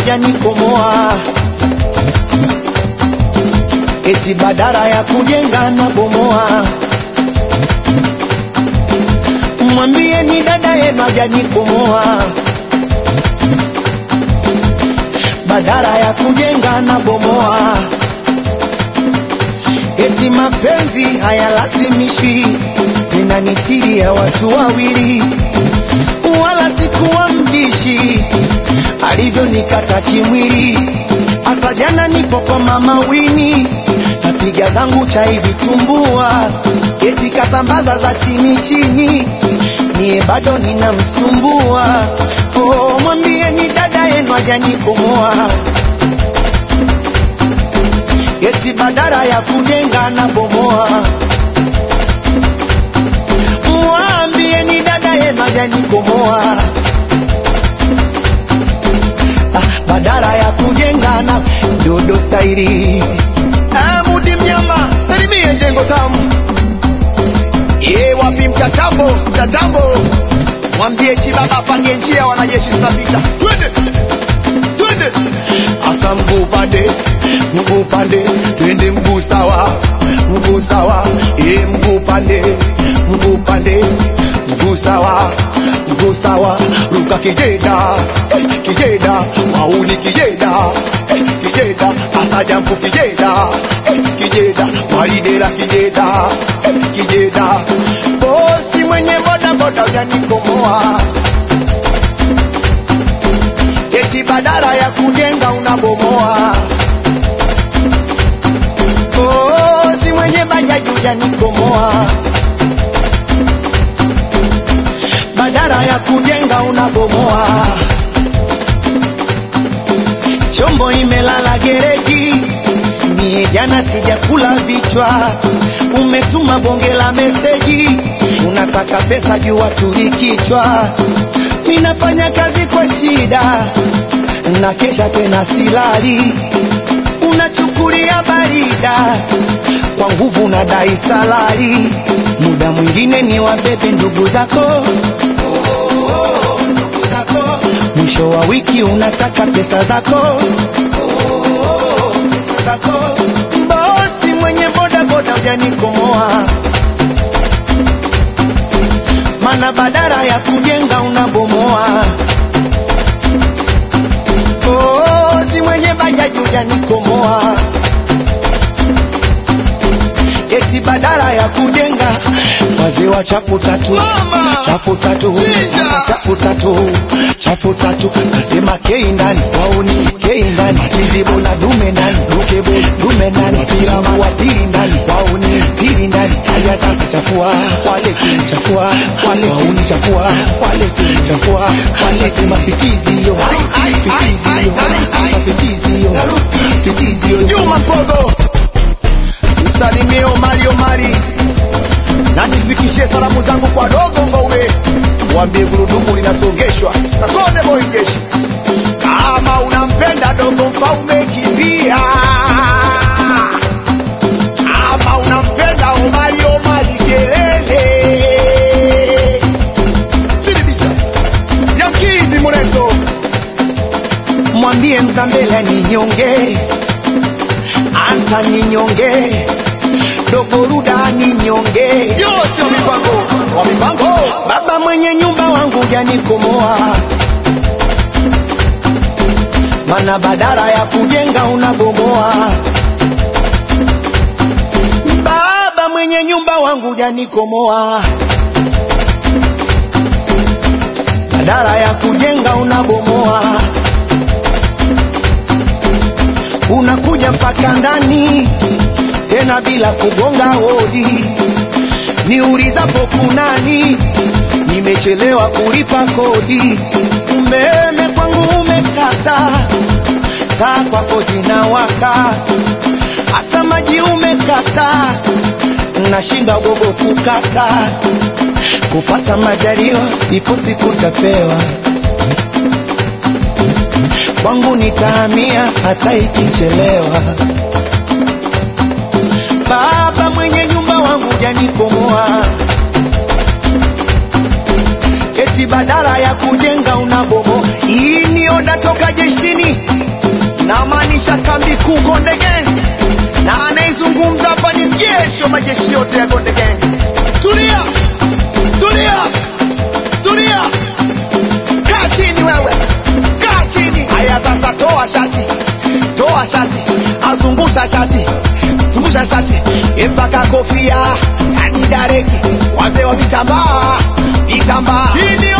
hujanikomoa, eti badala ya kujenga na bomoa. Mwambie ni dada yenu hajanikomoa, badala ya kujenga na bomoa. Eti mapenzi hayalazimishwi, tena ni siri ya watu wawili, wala sikuwa mbishi alivyonikata kimwili. Asa jana nipo kwa mama Wini, napiga zangu chai vitumbua, eti kasambaza za chini chini, mie bado ninamsumbua. Oh, mwambie ni dada yenu hajanikomoa eti badala ya kujenga na bomoa. Mwambie ni dada yenu hajanikomoa, ah, badala ya kujenga na dodo stairi. Ah, Mudi mnyama salimie jengo tamu ye wapi mtatambo mtatambo, mwambie chibaba apange njia, wanajeshi tunapita, twende twende, asa mguu pande mguu pande, twende mguu sawa mguu sawa, ye mguu pande mguu pande, mguu sawa mguu sawa, ruka kijeda eh, kijeda wauni kijeda eh, kijeda asa jampu kijeda eh, kijeda walidera kijeda eh, kijeda bosi mwenye boda boda ujanikomoa eti badala ya kujenga unabomoa. Kozi mwenye bajaji ujanikomoa, badala ya kujenga unabomoa. Chombo imelala gereji, mie jana sijakula vichwa. Umetuma bonge la meseji, unataka pesa jua tulikichwa. Ninafanya kazi kwa shida na kesha tena silali, unachukulia barida kwa nguvu na dai salari. Muda mwingine ni wabebe ndugu zako ndugu zako. mwisho wa wiki unataka pesa zako pesa zako. Bosi mwenye boda boda hujanikomoa, mana badala ya kujenga unabomoa. Kozi mwenye bajaji hujanikomoa, eti badala ya kujenga wazee wa chafu tatu Mama! chafu tatu Chinja! Sasa chafu tatu chafu tatu nasema kei ndani wauni kei ndani chizibo na dume ndani lukebo dume ndani piramu wa pili ndani wauni pili ndani haya sasa chafua wale chafua wale wauni chafua wale chafua wale sema pitizi yo pitizi yo Sasa pitizi yo pitizi yo Juma Mpogo, msalimie Omari Omari na nifikishie salamu zangu kwa dogo Mfaume, waambie gurudumu linasongeshwa na Konde Boy Jeshi. Kama unampenda dogo Mfaume, kimbia. Kama unampenda Omari Omari, kelele. Silibicha Yankizi Muleto, mwambie mzambela ni nyonge ansa ni nyonge dogoruda ni nyonge yote wa mipango wa mipango baba mwenye nyumba wangu janikomoa mana badala ya kujenga unabomoa baba mwenye nyumba wangu janikomoa badala ya kujenga unabomoa unakuja mpaka ndani tena bila kugonga hodi niulizapo kunani nimechelewa kulipa kodi umeme kwangu umekata taa kwako zinawaka hata maji umekata nashinda gogo kukata kupata majaliwa ipo siku tapewa kwangu nitahamia hata ikichelewa baba mwenye nyumba wangu janikomoa eti badala ya kujenga unabomo hii ni oda toka jeshini namaanisha kambi kuu Konde Gang, na anayezungumza hapa ni mjeshi wa majeshi yote ya Konde Gang. Tulia, tulia, tulia, kaa chini wewe, kaa chini. Haya sasa, toa shati, toa shati, azungusha shati, zungusha shati mpaka kofia, yani dareki, wazee wa vitambaa, vitambaa. Hii ndio